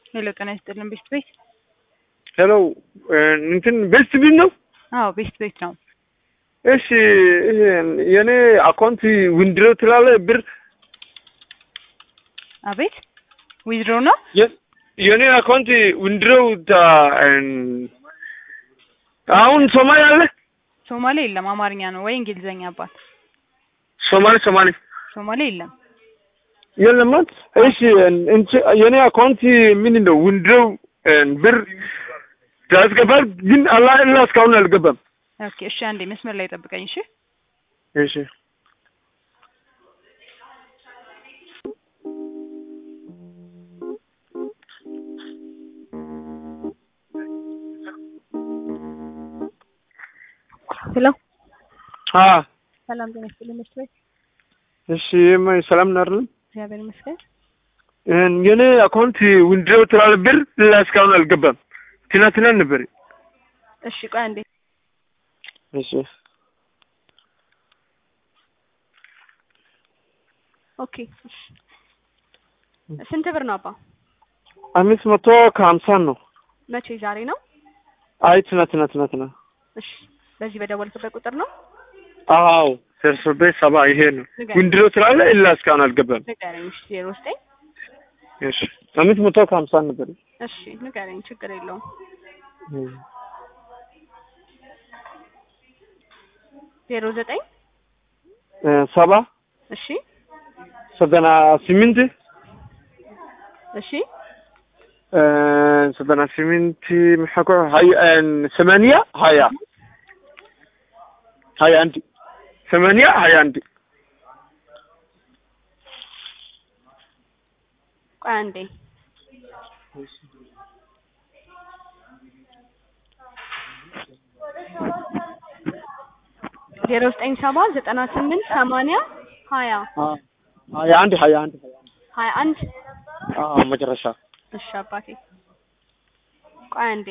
ሄሎ ጤና ይስጥልን ቤስት ቤት ሄሎ እንትን ቤስት ቢል ነው? አዎ ቤስት ቤት ነው። እሺ ይሄ የኔ አካውንት ዊንድሮ ትላለ ብር አቤት ዊዝድሮ ነው የ- የኔ አካውንት ዊንድሮ አሁን ሶማሌ አለ ሶማሌ የለም አማርኛ ነው ወይ እንግሊዘኛ አባት ሶማሌ ሶማሌ ሶማሌ የለም የለም እሺ እንት- የኔ አካውንት ምንድን ነው ዊንድሮ ብር ያስገባል ግን አላህ እላ እስካሁን አልገባም ኦኬ እሺ አንዴ መስመር ላይ ጠብቀኝ እሺ እሺ ሄሎ አ ሰላም ጤና ይስጥልኝ ቤስት ቤት እሺ ማ- ሰላም ነው አይደል እግዚአብሔር ይመስገን የኔ አካውንት ዊንድሮ ትላለ ብር እላ እስካሁን አልገባም ትናንትና ነበር እሺ ቆይ አንዴ እሺ ኦኬ እሺ ስንት ብር ነው አባ አምስት መቶ ከሀምሳ ነው መቼ ዛሬ ነው አይ ትናንትና ትናንትና እሺ በዚህ በደወልክበት ቁጥር ነው አዎ ደርሶቤ ሰባ ይሄ ነው ንገረኝ። ዊንድሮ ስላለ እላ እስካሁን አልገባም ንገረኝ እሺ ዜሮ ዘጠኝ እሺ አምስት መቶ ከሀምሳ ነበር እሺ ንገረኝ ችግር የለውም ዜሮ ዘጠኝ እ ሰባ እሺ ዘጠና ስምንት እሺ እ ዘጠና ስምንት ምሐኮ ሀያ ሰማንያ ሀያ ሀያ አንድ ሰማንያ ሀያ አንድ ቆይ አንዴ ዜሮ ዘጠኝ ሰባ ዘጠና ስምንት ሰማንያ ሀያ ሀያ አንድ ሀያ አንድ ሀያ አንድ አዎ መጨረሻ እሺ አባቴ ቆይ አንዴ